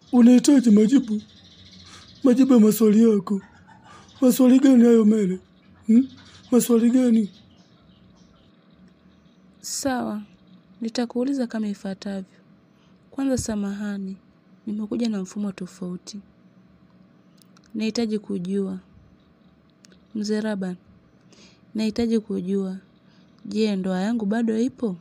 unahitaji majibu, majibu ya maswali yako. Maswali gani hayo Mele? Hmm? Maswali gani? Sawa, nitakuuliza kama ifuatavyo. Kwanza, samahani, nimekuja na mfumo tofauti. Nahitaji kujua, mzee Raban, nahitaji kujua, je, ndoa yangu bado ipo?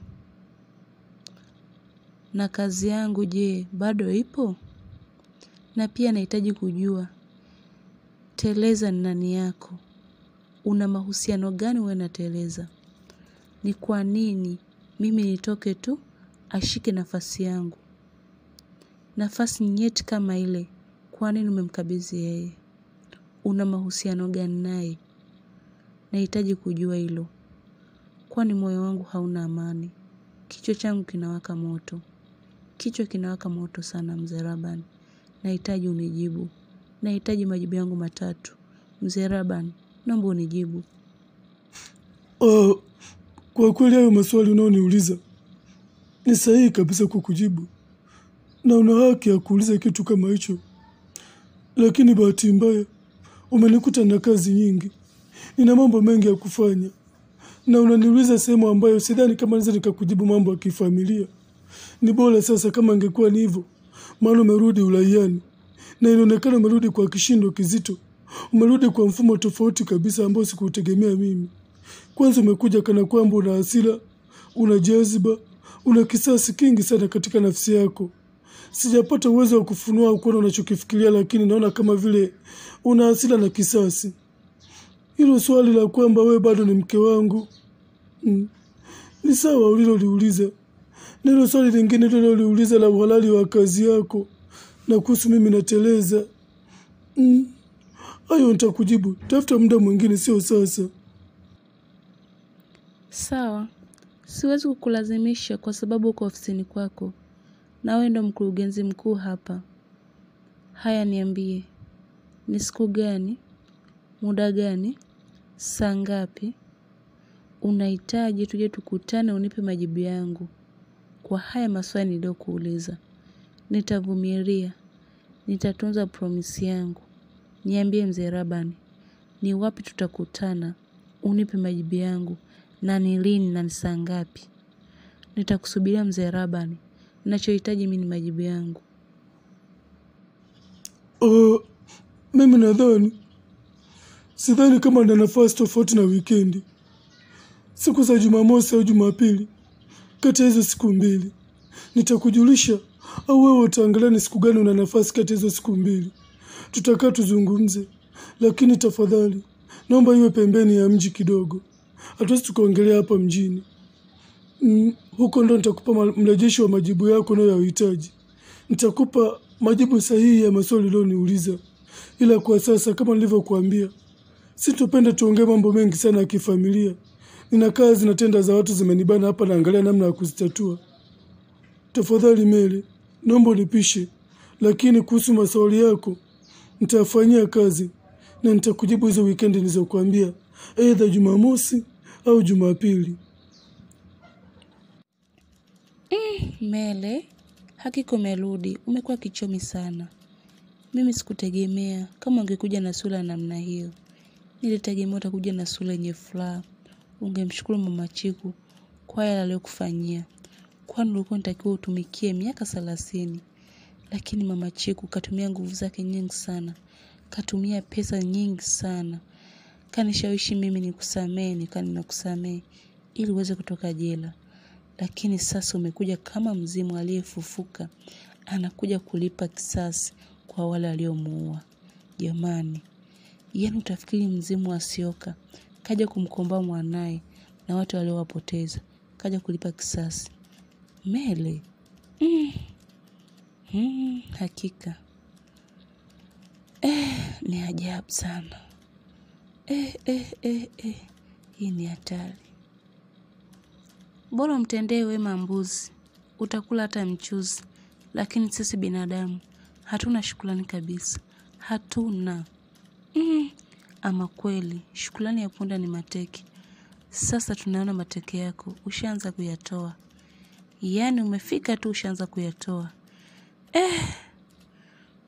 Na kazi yangu je, bado ipo? Na pia nahitaji kujua, Teleza ni nani yako? Una mahusiano gani wewe na Teleza? Ni kwa nini mimi nitoke tu ashike nafasi yangu? Nafasi nyeti kama ile, kwa nini umemkabidhi yeye? Una mahusiano gani naye? Nahitaji kujua hilo, kwani moyo wangu hauna amani. Kichwa changu kinawaka moto, kichwa kinawaka moto sana, mzee Raban. Nahitaji unijibu, nahitaji majibu yangu matatu. Mzee Raban, naomba unijibu. Ah, kwa kweli hayo maswali unaoniuliza ni sahihi kabisa kukujibu, na una haki ya kuuliza kitu kama hicho, lakini bahati mbaya umenikuta na kazi nyingi, nina mambo mengi ya kufanya, na unaniuliza sehemu ambayo sidhani kama naweza nikakujibu mambo ya kifamilia. Ni bora sasa kama ingekuwa ni hivyo, maana umerudi uraiani na inaonekana umerudi kwa kishindo kizito, umerudi kwa mfumo tofauti kabisa ambao sikuutegemea mimi. Kwanza umekuja kana kwamba una hasira, una jaziba, una kisasi kingi sana katika nafsi yako. Sijapata uwezo wa kufunua au kuona unachokifikiria, lakini naona kama vile una hasira na kisasi. Hilo swali la kwamba wewe bado ni mke wangu mm, ni sawa uliloliuliza, na hilo swali lingine uliloliuliza la uhalali wa kazi yako na kuhusu mimi nateleza, mm, hayo nitakujibu. Tafuta muda mwingine, sio sasa. Sawa, siwezi kukulazimisha kwa sababu uko ofisini kwako na wewe ndo mkurugenzi mkuu hapa. Haya, niambie, ni siku gani, muda gani, saa ngapi unahitaji tuje tukutane, unipe majibu yangu kwa haya maswali niliyokuuliza. Nitavumilia, nitatunza promisi yangu. Niambie mzee Rabani, ni wapi tutakutana, unipe majibu yangu na ni lini na ni saa ngapi? Nitakusubiria mzee Rabani, ninachohitaji mimi ni majibu yangu. Uh, mimi nadhani sidhani kama na nafasi tofauti na wikendi, siku za Jumamosi au Jumapili. Kati ya hizo siku mbili nitakujulisha, au wewe utaangalia ni siku gani una nafasi kati ya hizo siku mbili, tutakaa tuzungumze, lakini tafadhali naomba iwe pembeni ya mji kidogo, hatuwezi tukaongelea hapa mjini. Mm, huko ndo nitakupa ma- mrejesho wa majibu yako unayoyahitaji. Nitakupa majibu sahihi ya maswali ulioniuliza, ila kwa sasa, kama nilivyokuambia, sitopenda tuongee mambo mengi sana ya kifamilia. Nina kazi na tenda za watu zimenibana hapa, naangalia namna ya kuzitatua. Tafadhali Mele, naomba unipishe, lakini kuhusu maswali yako nitayafanyia kazi na nitakujibu hizo wikendi nilizokuambia, aidha Jumamosi au Jumapili. Mele, hakika umerudi, umekuwa kichomi sana. Mimi sikutegemea kama ungekuja na sura ya namna hiyo. Nilitegemea utakuja na sura yenye furaha, ungemshukuru mama Chiku kwa yale aliyokufanyia, kwani ulikuwa unatakiwa utumikie miaka thelathini. Lakini mama Chiku katumia nguvu zake nyingi sana, katumia pesa nyingi sana, kanishawishi mimi nikusamehe, nikaa nimekusamehe ili uweze kutoka jela lakini sasa umekuja kama mzimu aliyefufuka, anakuja kulipa kisasi kwa wale waliomuua. Jamani, yaani utafikiri mzimu asioka kaja kumkomboa mwanaye na watu waliowapoteza, kaja kulipa kisasi. Mele mm. Mm, hakika eh, ni ajabu sana eh, eh, eh, eh. Hii ni hatari. Bora umtendee wema mbuzi, utakula hata mchuzi. Lakini sisi binadamu hatuna shukrani kabisa, hatuna mm. Ama kweli shukrani ya punda ni mateke. Sasa tunaona mateke yako ushaanza kuyatoa, yaani umefika tu ushaanza kuyatoa eh.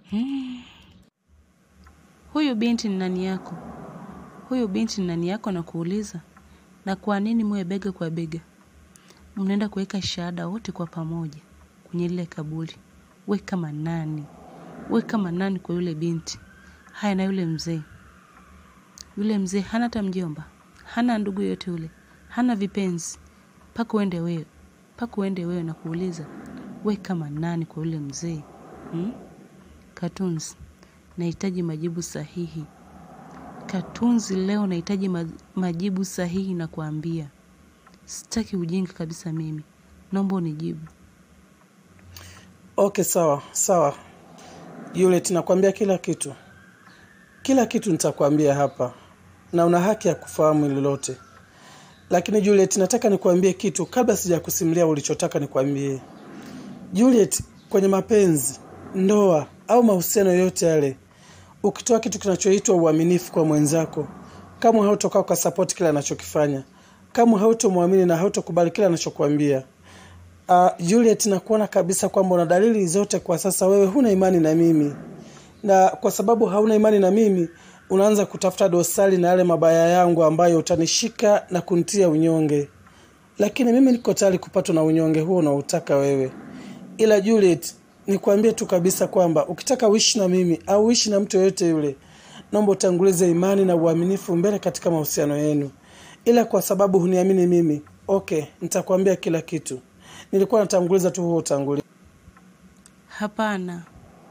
Huyu binti ni nani yako? Huyu binti ni nani yako na kuuliza? Na kwa nini muwe bega kwa bega? Mnaenda kuweka shahada wote kwa pamoja kwenye lile kaburi. We kama nani? We kama nani kwa yule binti? Haya na yule mzee. Yule mzee hana hata mjomba, hana ndugu yote yule, hana vipenzi. Paka uende wewe, paka uende wewe na kuuliza, we kama nani kwa yule mzee hmm? Katunzi, nahitaji majibu sahihi. Katunzi, leo nahitaji ma majibu sahihi na kuambia, sitaki ujinga kabisa. Mimi naomba unijibu. Okay, sawa sawa Juliet, nakwambia kila kitu, kila kitu nitakwambia hapa, na una haki ya kufahamu hili lote. Lakini Juliet, nataka nikwambie kitu kabla sijakusimulia ulichotaka nikwambie. Juliet, kwenye mapenzi, ndoa au mahusiano yoyote yale, ukitoa kitu kinachoitwa uaminifu kwa mwenzako, kama hautokaa kwa support kile anachokifanya, kama hautomwamini na hautokubali kile anachokuambia Uh, Juliet nakuona kabisa kwamba una dalili zote kwa sasa wewe huna imani na mimi, na kwa sababu hauna imani na mimi unaanza kutafuta dosari na yale mabaya yangu ambayo utanishika na kunitia unyonge, lakini mimi niko tayari kupatwa na unyonge huo unaotaka wewe. Ila Juliet, nikwambie tu kabisa kwamba ukitaka uishi na mimi au uishi na mtu yoyote yule, naomba utangulize imani na uaminifu mbele katika mahusiano yenu. Ila kwa sababu huniamini mimi, okay, nitakwambia kila kitu. Nilikuwa natanguliza tu huo utangulizi. Hapana,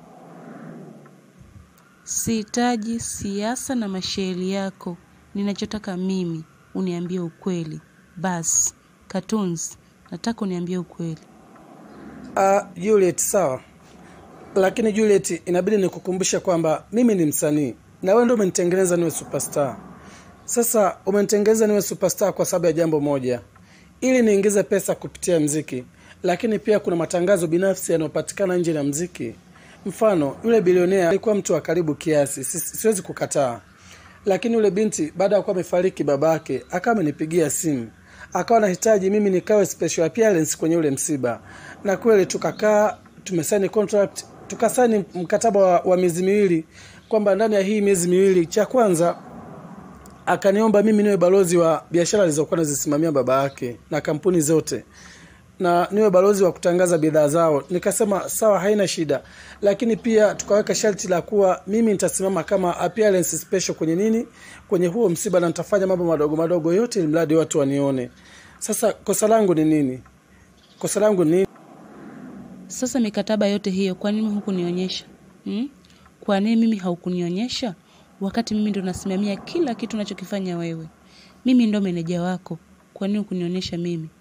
sihitaji siasa na mashairi yako. Ninachotaka mimi uniambie ukweli basi. Katunzi, nataka uniambie ukweli. Uh, Juliet, sawa, lakini Juliet, inabidi nikukumbushe kwamba mimi ni msanii na wewe ndio umenitengeneza niwe superstar. Sasa umenitengeneza niwe superstar kwa sababu ya jambo moja, ili niingize pesa kupitia mziki, lakini pia kuna matangazo binafsi yanayopatikana nje na mziki. Mfano, yule bilionea alikuwa mtu wa karibu kiasi, si- siwezi kukataa, lakini yule binti baada ya kuwa amefariki babake, akawa amenipigia simu, akawa anahitaji mimi nikawe special appearance kwenye ule msiba, na kweli tukakaa, tumesaini contract, tukasaini mkataba wa, wa miezi miwili kwamba ndani ya hii miezi miwili, cha kwanza akaniomba mimi niwe balozi wa biashara alizokuwa nazisimamia baba yake na kampuni zote na niwe balozi wa kutangaza bidhaa zao. Nikasema sawa, haina shida, lakini pia tukaweka sharti la kuwa mimi nitasimama kama appearance special kwenye nini, kwenye huo msiba, na nitafanya mambo madogo madogo yote, ili mradi watu wanione. Sasa kosa langu ni nini? Kosa langu ni nini? Sasa mikataba yote hiyo, kwa nini hukunionyesha hmm? Kwa nini mimi haukunionyesha wakati mimi ndo nasimamia kila kitu unachokifanya wewe? Mimi ndo meneja wako, kwa nini hukunionyesha mimi?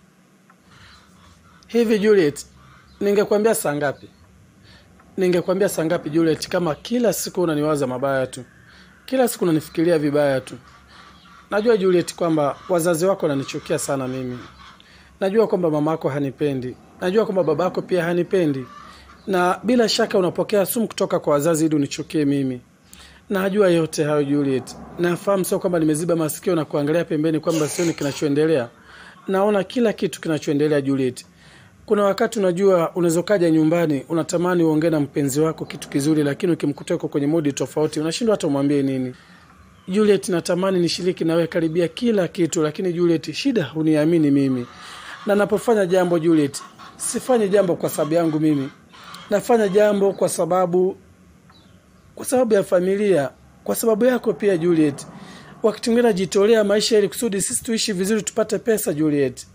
Hivi Juliet, ningekwambia saa ngapi? Ningekwambia saa ngapi Juliet, kama kila siku unaniwaza mabaya tu, kila siku unanifikiria vibaya tu. Najua Juliet kwamba wazazi wako wananichukia sana mimi. Najua kwamba mama yako hanipendi, najua kwamba baba yako pia hanipendi, na bila shaka unapokea sumu kutoka kwa wazazi ili unichukie mimi. Najua yote hayo Juliet, nafahamu, sio kwamba nimeziba masikio na kuangalia pembeni kwamba sioni kinachoendelea. Naona kila kitu kinachoendelea Juliet. Kuna wakati unajua unaweza kaja nyumbani unatamani uongee na mpenzi wako kitu kizuri, lakini ukimkuta uko kwenye modi tofauti unashindwa hata umwambie nini. Juliet, natamani nishiriki nawe karibia kila kitu, lakini Juliet, shida huniamini mimi, na napofanya jambo Juliet, sifanyi jambo kwa sababu yangu mimi, nafanya jambo kwa sababu kwa sababu ya familia, kwa sababu yako pia Juliet. Wakati mwingine najitolea maisha ili kusudi sisi tuishi vizuri, tupate pesa Juliet.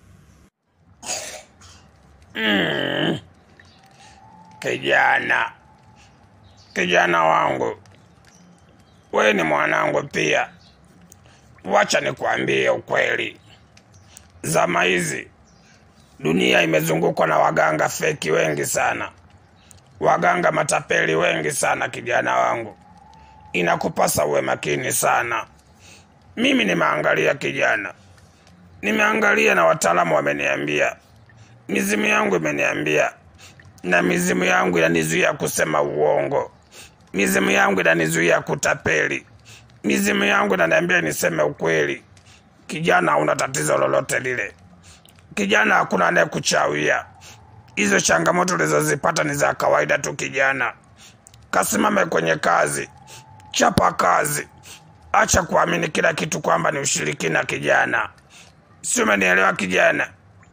Kijana, kijana wangu, we ni mwanangu pia. Wacha nikwambie ukweli, zama hizi dunia imezungukwa na waganga feki wengi sana, waganga matapeli wengi sana. Kijana wangu, inakupasa uwe makini sana. Mimi nimeangalia kijana, nimeangalia na wataalamu wameniambia, mizimu yangu imeniambia na mizimu yangu inanizuia kusema uongo, mizimu yangu inanizuia kutapeli, mizimu yangu inaniambia niseme ukweli. Kijana, hauna tatizo lolote lile. Kijana, hakuna anayekuchawia. Hizo changamoto ulizozipata ni za kawaida tu kijana. kasimame kwenye kazi, chapa kazi, acha kuamini kila kitu kwamba ni ushirikina. Kijana, si umenielewa kijana?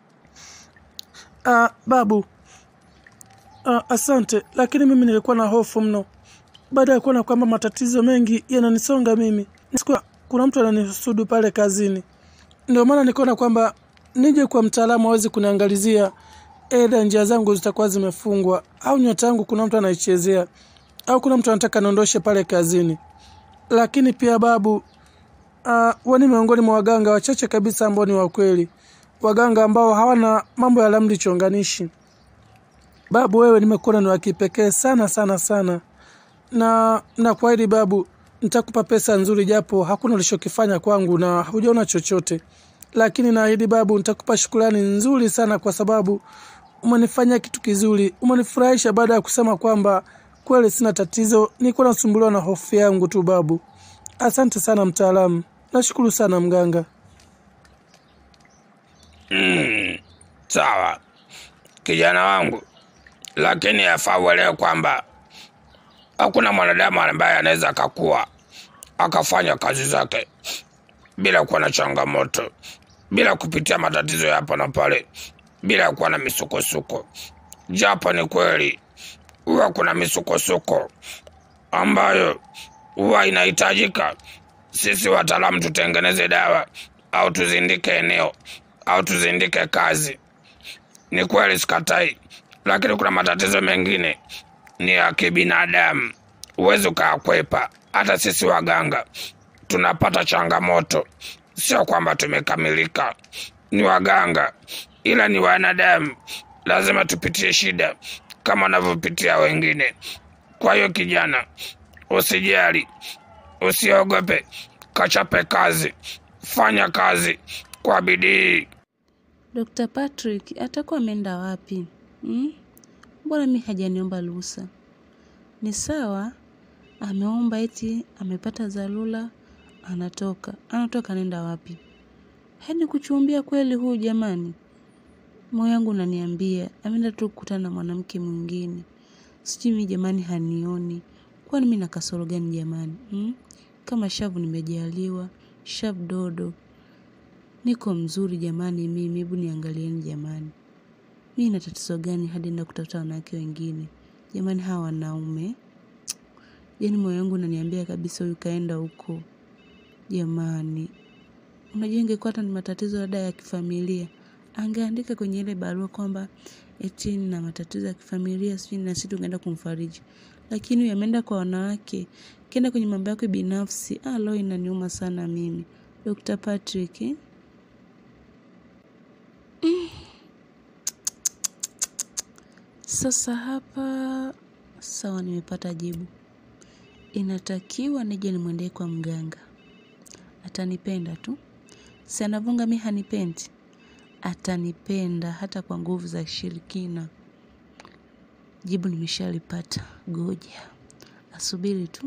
Ah, babu. Ah, asante, lakini mimi nilikuwa na hofu mno baada ya kuona kwamba matatizo mengi yananisonga mimi. Sikuwa kuna mtu ananisudu pale kazini, ndio maana nikaona kwamba nije kwa mtaalamu aweze kuniangalizia, eda njia zangu zitakuwa zimefungwa au nyota yangu kuna mtu anaichezea au kuna mtu anataka niondoshe pale kazini. Lakini pia babu, uh, wani miongoni mwa waganga wachache kabisa ambao ni wa kweli, waganga ambao hawana mambo ya ramli chonganishi. Babu, wewe nimekuona ni wa kipekee sana sana sana, na nakuahidi babu, nitakupa pesa nzuri, japo hakuna ulichokifanya kwangu na hujaona chochote, lakini naahidi babu, nitakupa shukrani nzuri sana kwa sababu umenifanyia kitu kizuri, umenifurahisha baada ya kusema kwamba kweli sina tatizo, nilikuwa nasumbuliwa na hofu yangu tu babu. Asante sana mtaalamu, nashukuru sana mganga. Mm, sawa kijana wangu, lakini yafaa uelewe kwamba hakuna mwanadamu ambaye anaweza akakuwa akafanya kazi zake bila kuwa na changamoto, bila kupitia matatizo ya hapa na pale, bila kuwa na misukosuko. Japo ni kweli huwa kuna misukosuko ambayo huwa inahitajika sisi wataalamu tutengeneze dawa au tuzindike eneo au tuzindike kazi. Ni kweli, sikatai, lakini kuna matatizo mengine ni ya kibinadamu, huwezi ukayakwepa. Hata sisi waganga tunapata changamoto, sio kwamba tumekamilika. Ni waganga, ila ni wanadamu, lazima tupitie shida kama wanavyopitia wengine. Kwa hiyo kijana, usijali, usiogope, kachape kazi, fanya kazi kwa bidii. Dr. Patrick atakuwa ameenda wapi? Hmm? Mbona mi hajaniomba ruhusa? Ni sawa, ameomba eti amepata dharura, anatoka. Anatoka anaenda wapi? Hadi kuchumbia kweli huyu jamani. Moyo wangu unaniambia ameenda tu kukutana na mwanamke mwingine. Sijui mi jamani hanioni. Kwani mi na kasoro gani jamani? Hmm? Kama shavu nimejaliwa, shavu dodo. Niko mzuri jamani mimi, hebu niangalieni jamani. Mi na tatizo gani hadi na kutafuta wanawake wengine? Jamani hawa wanaume. Yaani moyo wangu unaniambia kabisa huyu kaenda huko. Jamani. Unajua ingekuwa hata ni matatizo labda ya kifamilia. Angeandika kwenye ile barua kwamba eti na matatizo ya kifamilia sijui na sisi tungeenda kumfariji. Lakini huyu ameenda kwa wanawake. Kienda kwenye mambo yake binafsi. Ah, leo inaniuma sana mimi. Dr. Patrick. Eh? Sasa hapa sawa, nimepata jibu. Inatakiwa nije nimwendee kwa mganga, atanipenda tu. Si anavunga mi hanipendi, atanipenda hata kwa nguvu za shirikina. Jibu nimeshalipata, goja asubiri tu.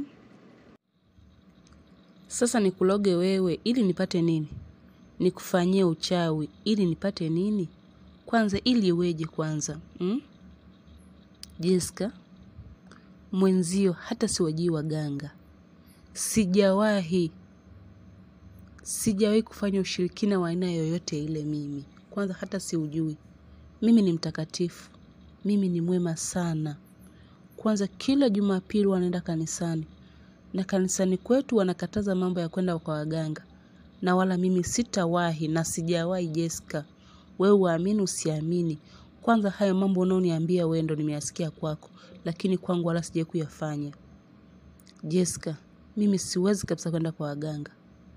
Sasa nikuloge wewe ili nipate nini? Nikufanyie uchawi ili nipate nini? Kwanza ili iweje kwanza hmm? Jessica, mwenzio hata siwajui waganga, sijawahi sijawahi kufanya ushirikina wa aina yoyote ile. Mimi kwanza hata siujui. Mimi ni mtakatifu, mimi ni mwema sana. Kwanza kila Jumapili wanaenda kanisani, na kanisani kwetu wanakataza mambo ya kwenda kwa waganga, na wala mimi sitawahi na sijawahi. Jessica, wewe uamini usiamini kwanza hayo mambo unaoniambia wewe ndo nimeyasikia kwako, lakini kwangu wala sijai kuyafanya. Jessica, mimi siwezi kabisa kwenda kwa waganga.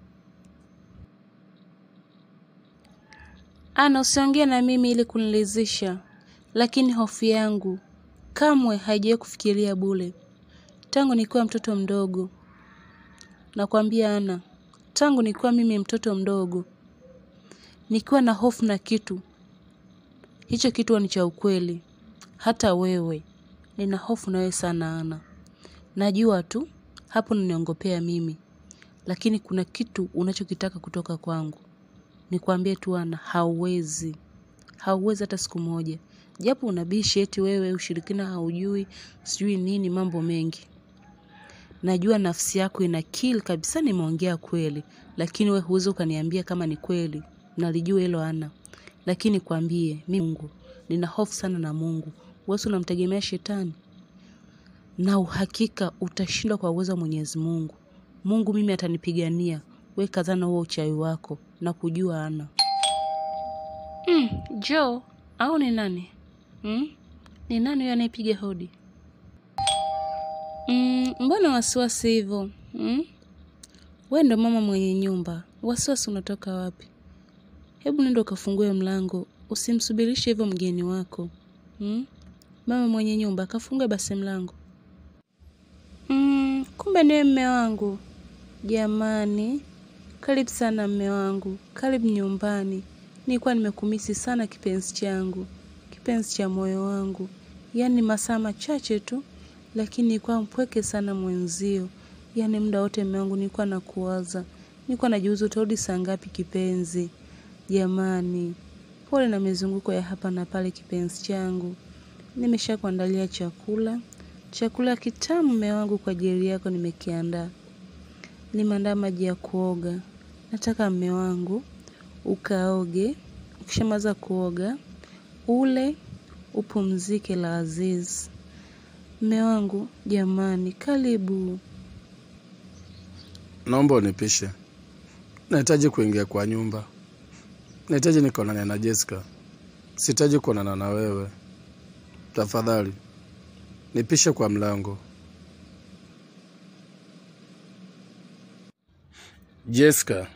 Ana, usiongee na mimi ili kunilizisha, lakini hofu yangu kamwe haijawahi kufikiria bure tangu nikiwa mtoto mdogo. Nakwambia Ana, tangu nikiwa mimi mtoto mdogo, nikiwa na hofu na kitu hicho kitu ni cha ukweli. Hata wewe nina hofu na wewe sana Ana. Najua tu hapo unaniongopea mimi, lakini kuna kitu unachokitaka kutoka kwangu. Nikwambie tu Ana, hauwezi, hauwezi hata siku moja. japo unabishi eti wewe ushirikina haujui sijui nini mambo mengi najua nafsi yako ina kill kabisa nimeongea kweli lakini we huwezi ukaniambia kama ni kweli nalijua hilo ana lakini kwambie mi mungu nina hofu sana na mungu wesi unamtegemea shetani na uhakika utashindwa kwa uwezo wa mwenyezi mungu mungu mimi atanipigania we kazana huo uchawi wako na kujua ana mm, jo au ni nani mm? ni nani huyo anayepiga hodi mm, mbona wasiwasi hivyo mm? we ndo mama mwenye nyumba wasiwasi unatoka wapi hebu nenda ukafungue mlango usimsubirishe hivyo mgeni wako mm? mama mwenye nyumba kafungue basi mlango mm, kumbe niwe mme wangu jamani karibu sana mme wangu karibu nyumbani nilikuwa nimekumisi sana kipenzi changu kipenzi cha moyo wangu yaani masaa machache tu lakini nilikuwa mpweke sana mwenzio yaani muda wote mme wangu nilikuwa nakuwaza nilikuwa najiuza utarudi saa ngapi kipenzi jamani pole na mizunguko ya hapa na pale kipenzi changu nimesha kuandalia chakula chakula kitamu mme wangu kwa ajili yako nimekiandaa nimeandaa maji ya kuoga nataka mme wangu ukaoge ukishamaza kuoga ule upumzike la aziz mme wangu jamani karibu Naomba unipishe, nahitaji kuingia kwa nyumba, nahitaji nikaonane na Jessica, sihitaji kuonana na wewe. Tafadhali nipishe kwa mlango. Jessica,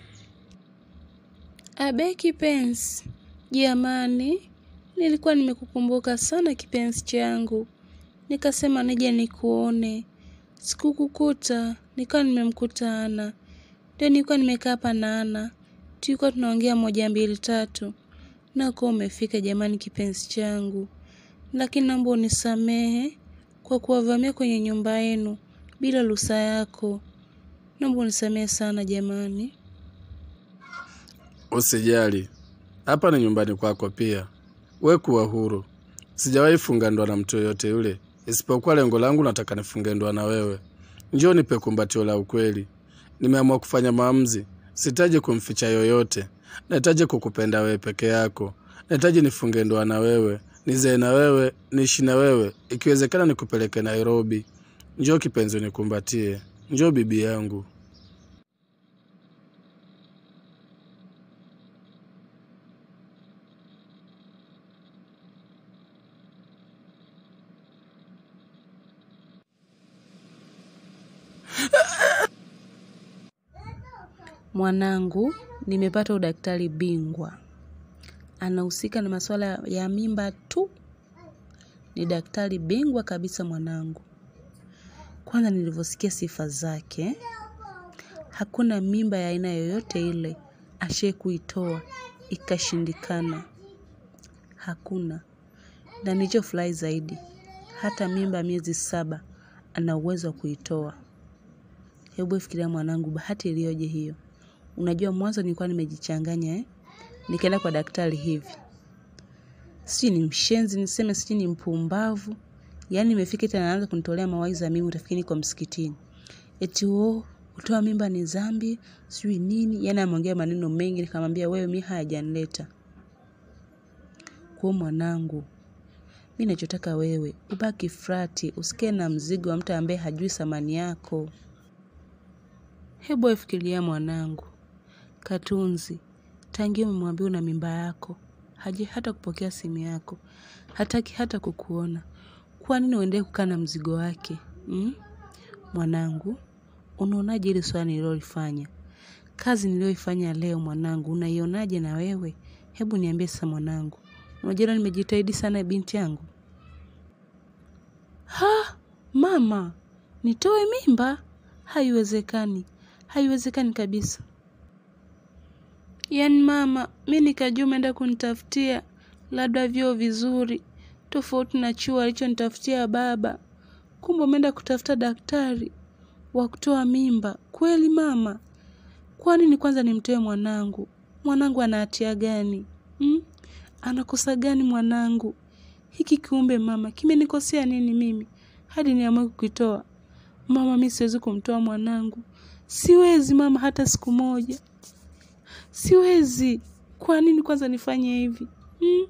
abe kipenzi jamani nilikuwa nimekukumbuka sana kipenzi changu nikasema nije nikuone sikukukuta nikawa nimemkuta ana ndio nilikuwa nimekaa hapa na ana tulikuwa tunaongea moja mbili tatu nakuwa umefika jamani kipenzi changu lakini naomba unisamehe kwa kuwavamia kwenye nyumba yenu bila ruhusa yako naomba unisamehe sana jamani usijali, hapa ni nyumbani kwako pia. We kuwa huru, sijawahi funga ndoa na mtu yoyote yule, isipokuwa lengo langu nataka nifunge ndoa na wewe. Njoo nipe kumbatio la ukweli. Nimeamua kufanya maamuzi, sihitaji kumficha yoyote. Nahitaji kukupenda wewe peke yako. Nahitaji nifunge ndoa na wewe, nizae na wewe, niishi na wewe, ikiwezekana nikupeleke Nairobi. Njoo kipenzi, unikumbatie. Njoo bibi yangu. mwanangu nimepata udaktari bingwa anahusika na masuala ya mimba tu ni daktari bingwa kabisa mwanangu kwanza nilivyosikia sifa zake hakuna mimba ya aina yoyote ile ashie kuitoa ikashindikana hakuna na nilichofurahi zaidi hata mimba miezi saba ana uwezo wa kuitoa hebu fikiria mwanangu bahati iliyoje hiyo unajua mwanzo nilikuwa nimejichanganya eh? nikaenda kwa daktari hivi sijui ni mshenzi niseme sijui ni mpumbavu yaani imefika tena anaanza kunitolea mawaidha mimi utafikiri niko msikitini eti o kutoa mimba ni dhambi sijui nini yaani ameongea maneno mengi nikamwambia wewe mi hayajanileta kwa mwanangu mi nachotaka wewe ubaki frati usikae na mzigo wa mtu ambaye hajui thamani yako hebu afikiria mwanangu katunzi tangia umemwambia una mimba yako haji hata kupokea simu yako hataki hata kukuona kwa nini uendee kukaa na mzigo wake mm? mwanangu unaonaje ile swala nililolifanya kazi niliyoifanya leo mwanangu unaionaje na wewe hebu niambie sasa mwanangu unajua nimejitahidi sana binti yangu ha mama nitoe mimba haiwezekani haiwezekani kabisa yaani mama mi nikajua umeenda kunitafutia labda vyoo vizuri tofauti na chuo alichonitafutia baba kumbe umeenda kutafuta daktari wa kutoa mimba kweli mama kwa nini kwanza nimtoe mwanangu mwanangu ana hatia gani hmm? anakosa gani mwanangu Hiki kiumbe mama kimenikosea nini mimi hadi niamue kukitoa? Mama, mi siwezi kumtoa mwanangu, siwezi mama, hata siku moja siwezi. Kwa nini kwanza nifanye hivi hmm?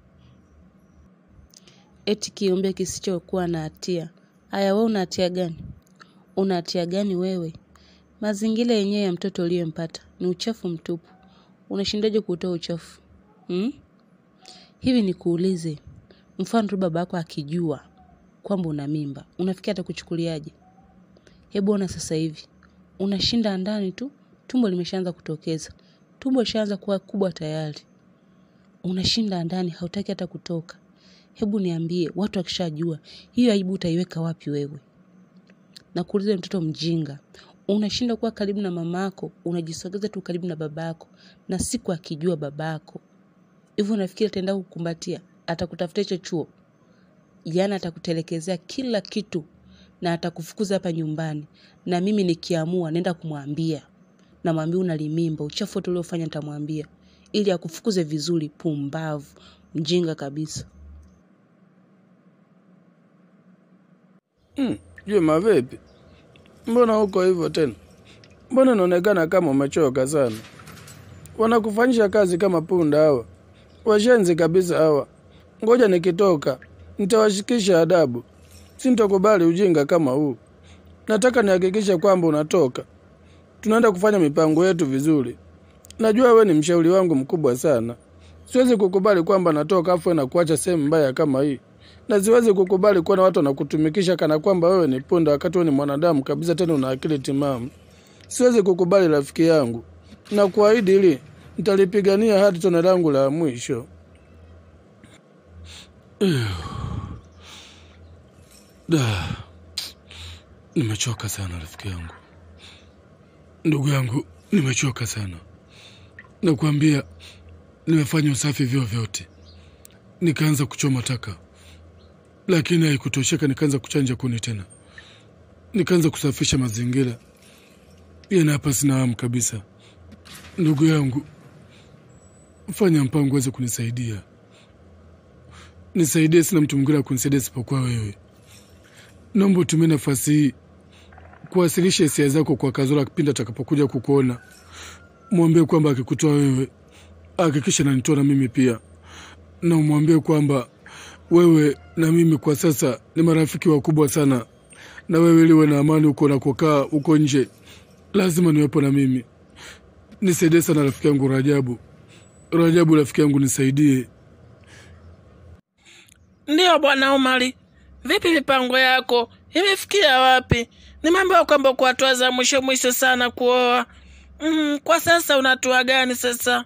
Eti kiumbe kisichokuwa na hatia. Aya, wewe una hatia gani? Una hatia gani wewe? Mazingira yenyewe ya mtoto uliyempata ni uchafu mtupu. Unashindaje kutoa uchafu hmm? Hivi nikuulize, mfano tu baba yako akijua kwamba una mimba, unafikia atakuchukuliaje? Hebu ona sasa hivi unashinda ndani tu, tumbo limeshaanza kutokeza, tumbo lishaanza kuwa kubwa tayari, unashinda ndani, hautaki hata kutoka. Hebu niambie, watu wakishajua hiyo aibu utaiweka wapi wewe? Na kuuliza mtoto mjinga, unashinda kuwa karibu na mamako, unajisogeza tu karibu na babako, na siku akijua babako hivyo, unafikiri ataenda kukumbatia? Atakutafuta hicho chuo? Yaani atakutelekezea kila kitu na atakufukuza hapa nyumbani, na mimi nikiamua naenda kumwambia, namwambia unalimimba, uchafu wote uliofanya nitamwambia, ili akufukuze vizuri. Pumbavu, mjinga kabisa. Mm, Juma vipi? Mbona uko hivyo tena? Mbona unaonekana kama umechoka sana? Wanakufanyisha kazi kama punda hawa, washenzi kabisa hawa. Ngoja nikitoka nitawashikisha adabu. Sintokubali ujinga kama huu. Nataka nihakikishe kwamba unatoka, tunaenda kufanya mipango yetu vizuri. Najua we ni mshauri wangu mkubwa sana. Siwezi kukubali kwamba natoka afu na kuacha sehemu mbaya kama hii na siwezi kukubali kuona watu wanakutumikisha kana kwamba wewe ni punda wakati wewe ni mwanadamu kabisa, tena una akili timamu. Siwezi kukubali rafiki yangu, na kuahidi hili nitalipigania hadi tone langu la mwisho. Da, nimechoka sana rafiki yangu, ndugu yangu, nimechoka sana. Nakwambia, nimefanya usafi vyo vyote, nikaanza kuchoma taka lakini haikutosheka. Nikaanza kuchanja kuni tena, nikaanza kusafisha mazingira yana hapa. Sina hamu kabisa. Ndugu yangu, fanya mpango uweze kunisaidia, nisaidie. Sina mtu mwingine wa kunisaidia isipokuwa wewe. Naomba utumie nafasi hii kuwasilisha hisia zako kwa Kazola kipindi atakapokuja kukuona. Mwambie kwamba akikutoa wewe, hakikisha nanitoa na mimi pia, na umwambie kwamba wewe na mimi kwa sasa ni marafiki wakubwa sana, na wewe liwe na amani huko unakokaa huko nje, lazima niwepo na mimi. Nisaidie sana rafiki yangu Rajabu. Rajabu rafiki yangu, nisaidie. Ndiyo bwana Umari, vipi mipango yako imefikia wapi? Nimeambiwa kwamba kwa hatua za mwisho mwisho sana kuoa. Mm, kwa sasa una hatua gani sasa?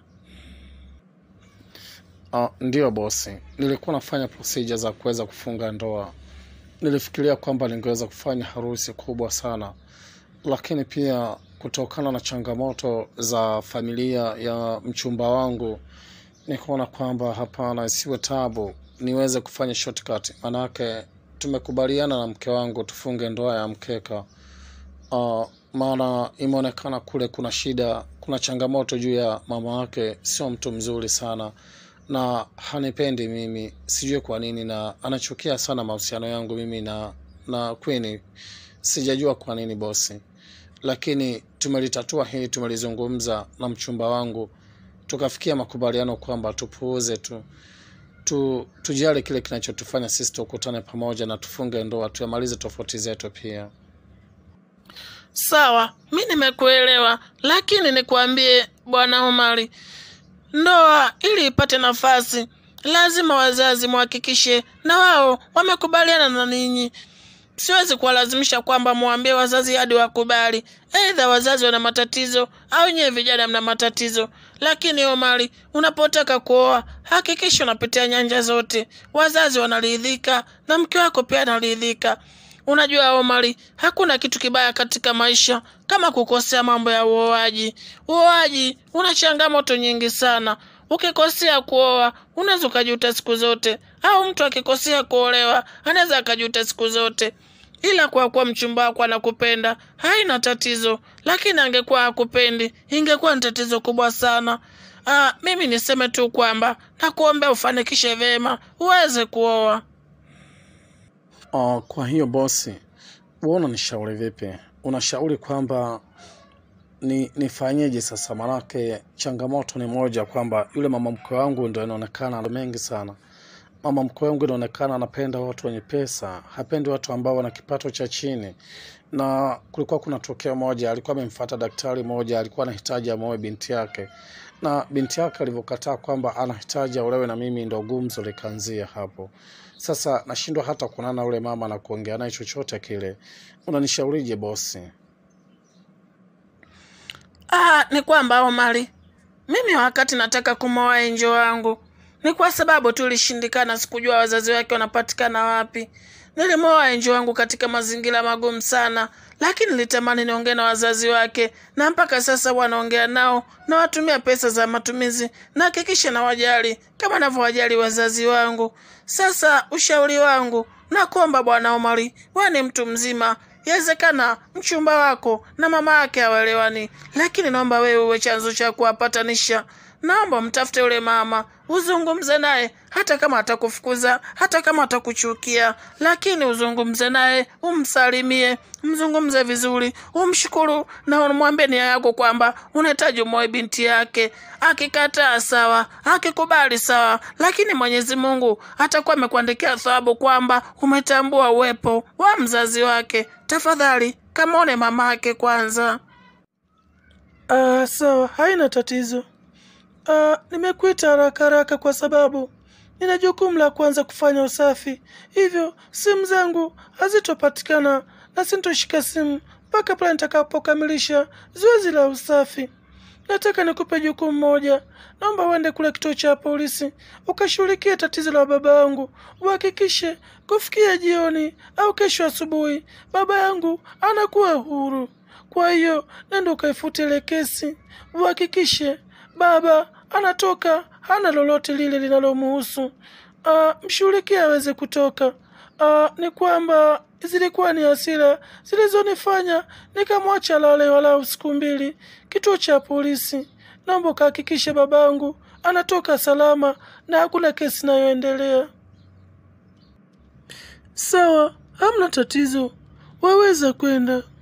Uh, ndiyo bosi, nilikuwa nafanya procedure za kuweza kufunga ndoa. Nilifikiria kwamba ningeweza kufanya harusi kubwa sana, lakini pia kutokana na changamoto za familia ya mchumba wangu nikaona kwamba hapana, isiwe tabu, niweze kufanya shortcut. Manake tumekubaliana na mke wangu tufunge ndoa ya mkeka. Uh, maana imeonekana kule kuna shida, kuna changamoto juu ya mama wake, sio mtu mzuri sana na hanipendi mimi, sijui kwa nini, na anachukia sana mahusiano yangu mimi na na Queen. Sijajua kwa nini bosi, lakini tumelitatua hili, tumelizungumza na mchumba wangu, tukafikia makubaliano kwamba tupuuze tu tu tujali kile kinachotufanya sisi tukutane pamoja na tufunge ndoa, tuyamalize tofauti zetu pia. Sawa, mi nimekuelewa, lakini nikwambie bwana Umari, ndoa ili ipate nafasi lazima wazazi muhakikishe na wao wamekubaliana na ninyi. Siwezi kuwalazimisha kwamba mwambie wazazi hadi wakubali. Aidha wazazi wana matatizo au nyewe vijana mna matatizo. Lakini Omari, unapotaka kuoa hakikisha unapitia nyanja zote, wazazi wanaridhika na mke wako pia anaridhika. Unajua Omari, hakuna kitu kibaya katika maisha kama kukosea mambo ya uoaji. Uoaji una changamoto nyingi sana. Ukikosea kuoa unaweza ukajuta siku zote, au mtu akikosea kuolewa anaweza akajuta siku zote. Ila kwa kuwa mchumba wako anakupenda haina tatizo, lakini angekuwa hakupendi ingekuwa ni tatizo kubwa sana. Ah, mimi niseme tu kwamba nakuombea ufanikishe vyema uweze kuoa. Uh, kwa hiyo bosi, wewe unanishauri vipi? Unashauri kwamba ni nifanyeje sasa? Manake changamoto ni moja, kwamba yule mama mkwe wangu ndo inaonekana ana mengi sana. Mama mkwe wangu inaonekana anapenda watu wenye pesa, hapendi watu ambao wana kipato cha chini. Na kulikuwa kuna tokeo moja, alikuwa amemfuata daktari moja, alikuwa anahitaji amoe binti yake, na binti yake alivyokataa kwamba anahitaji aolewe na mimi, ndo gumzo likaanzia hapo. Sasa nashindwa hata kuonana na yule mama na kuongea naye chochote kile. Unanishaurije bosi? Ah, ni kwamba Omari, mimi wakati nataka kumwoa enjo wangu ni kwa sababu tu ilishindikana, sikujua wazazi wake wanapatikana wapi. Nilimwoa enjo wangu katika mazingira magumu sana, lakini nilitamani niongee na wazazi wake, na mpaka sasa wanaongea nao, nawatumia pesa za matumizi, nahakikisha na wajali kama navyowajali wazazi wangu. Sasa ushauri wangu nakuomba Bwana Omari, wewe ni mtu mzima, yawezekana mchumba wako na mama yake hawaelewani, lakini naomba wewe uwe chanzo cha kuwapatanisha. Naomba mtafute yule mama, uzungumze naye, hata kama atakufukuza, hata kama atakuchukia, lakini uzungumze naye, umsalimie, mzungumze vizuri, umshukuru na umwambie nia yako kwamba unahitaji umoe binti yake. Akikataa sawa, akikubali sawa, lakini Mwenyezi Mungu atakuwa amekuandikia thawabu kwamba umetambua uwepo wa mzazi wake. Tafadhali kamwone mama yake kwanza. Ah, sawa, haina tatizo. Ah, nimekuita haraka haraka kwa sababu nina jukumu la kuanza kufanya usafi, hivyo simu zangu hazitopatikana na sintoshika simu mpaka pale nitakapokamilisha zoezi la usafi. Nataka nikupe jukumu moja. Naomba uende kule kituo cha polisi ukashughulikie tatizo la baba yangu, uhakikishe kufikia jioni au kesho asubuhi baba yangu anakuwa huru. Kwa hiyo nenda ukaifute ile kesi, uhakikishe baba anatoka, hana lolote lile linalomuhusu. Ah, mshughulikie aweze kutoka. Ah, ni kwamba zilikuwa ni hasira zilizonifanya nikamwacha lale walau siku mbili kituo cha polisi. Naomba ukahakikishe babangu anatoka salama na hakuna kesi inayoendelea. Sawa, hamna tatizo, waweza kwenda.